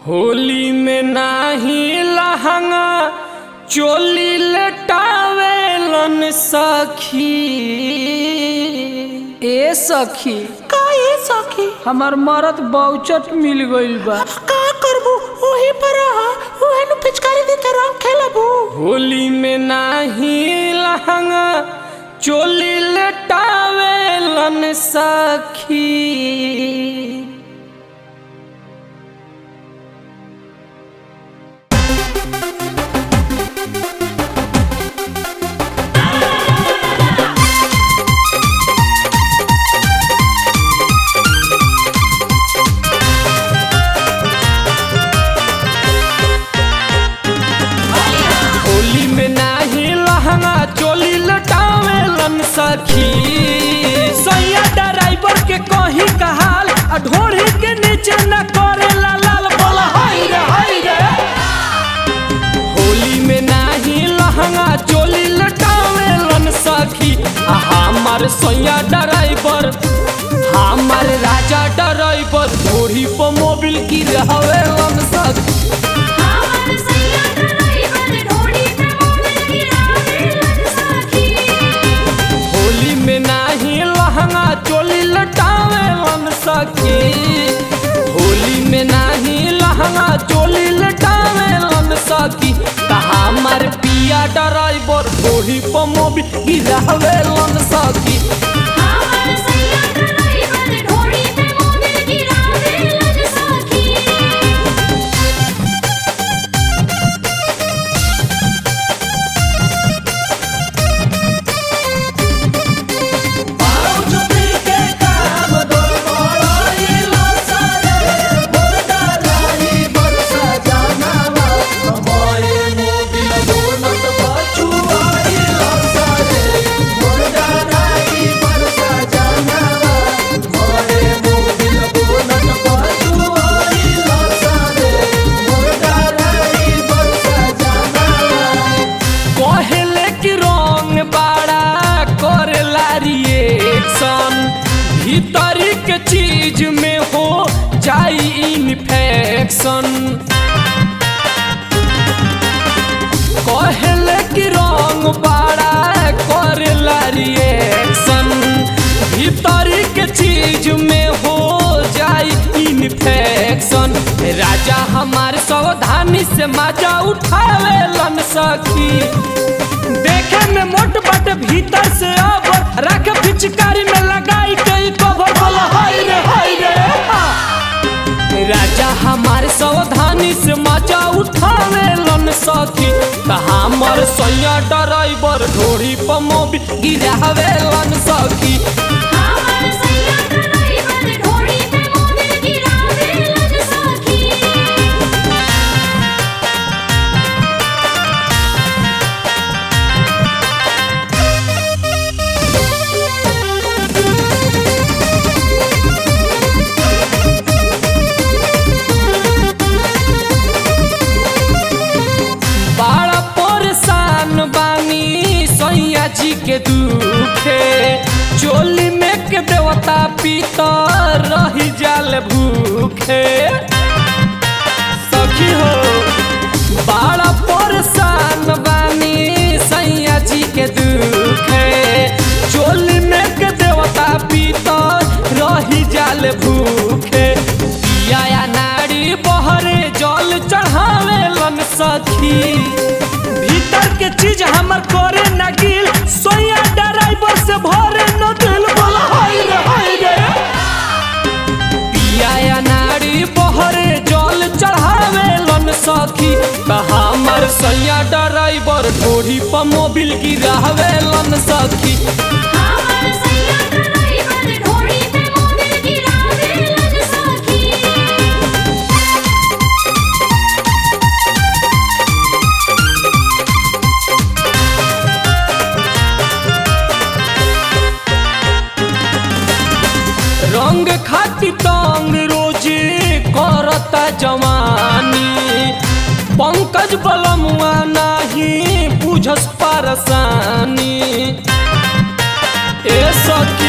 होली में नाही लहंगा चोली लटावेलन सखी ए सखी का ए सखी हमार मरद बहुचट मिल गइल बा का करबू ओही पर रहा ओहे नु पिचकारी दे के रंग खेलबू होली में नाही लहंगा चोली लटावेलन सखी होली में नाही लहंगा चोली लटावेलन सखी सैया ड्राइवर के कहीं कहाल आ ढोड़ी के नीचे न करेला लाल बोला हाय रे हाय रे होली में नाही लहंगा चोली लटावेलन सखी आ हमार सैया ड्राइवर हमार राजा ड्राइवर ढोड़ी पर मोबिल की रहवेलन सखी हमार सैया ड्राइवर ढोड़ी पे मोबिल गिरावेलन सखी होली में नाही लहंगा चोली लटावेलन सखी होली में नाही लहंगा चोली लटावेलन सखी त हमार पिया ड्राइवर ढोही पर मोबी गिरावेलन सखी हमार सैया ड्राइवर ढोड़ी पे मोबिल गिरावेलन सखी कहले कि रंग बाड़ा करेला रिएक्शन भीतरी के चीज में हो जाई इन्फेक्शन कहले कि रंग बाड़ा करेला रिएक्शन भीतरी के चीज में हो जाई इन्फेक्शन राजा हमार सावधानी से मजा उठावेलन सखी देखे में मोट बट भीतर से अब रख पिचकारी में लगाई कई कवर बोला हाय रे हाय रे राजा हमारे सावधानी से मजा उठावेलन सखी त हमर सैया ड्राइवर ढोरी पर मोबी गिरावेलन सखी हमार सैया ड्राइवर ढोड़ी पे मोबिल गिरावेलन सखी बड़ा परेशान बानी सैया जी के दुखे चोली में के देवता पीतर रही जाल भूखे सखी हो बड़ा परेशान बानी सैया जी के दुखे चोली में के देवता पीतर रही जाल भूखे पिया नारी बहरे जल चढ़ावेलन सखी भीतर के चीज हमर करे न गिल सोया ड्राइवर से भरे न दिल बोला हाय रे हाय रे पिया नारी बहरे जल चढ़ावेलन सखी त हमर सैया ड्राइवर ढोरी पर मोबिल गिरावेलन सखी हमार सैया ड्राइवर ढोड़ी पे मोबिल गिरावेलन सखी रंग खाती तंग रोजे करता जवानी पंकज बलमुआ नाही बुझस परसानी ए सखी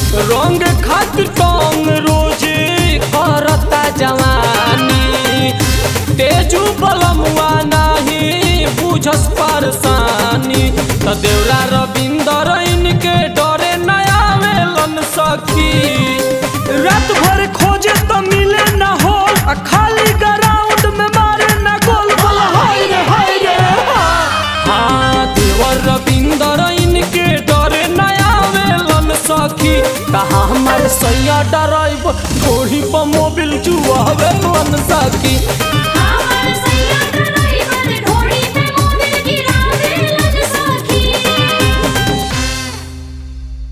रंग खातिर टंग रोजे करता जवानी बुझस परेशानी त देवरा रविंदर इनके डरे नया आवेलन सखी रात भर खोजे त मिले न हो आ खाली ग्राउंड में मारे न गोल गोल हाय रे हाय रे हाँ देवर रविंदर इनके डरे नया आवेलन सखी कहा हमारे सैया डराइब घोड़ी पर मोबिल जुआवेलन सखी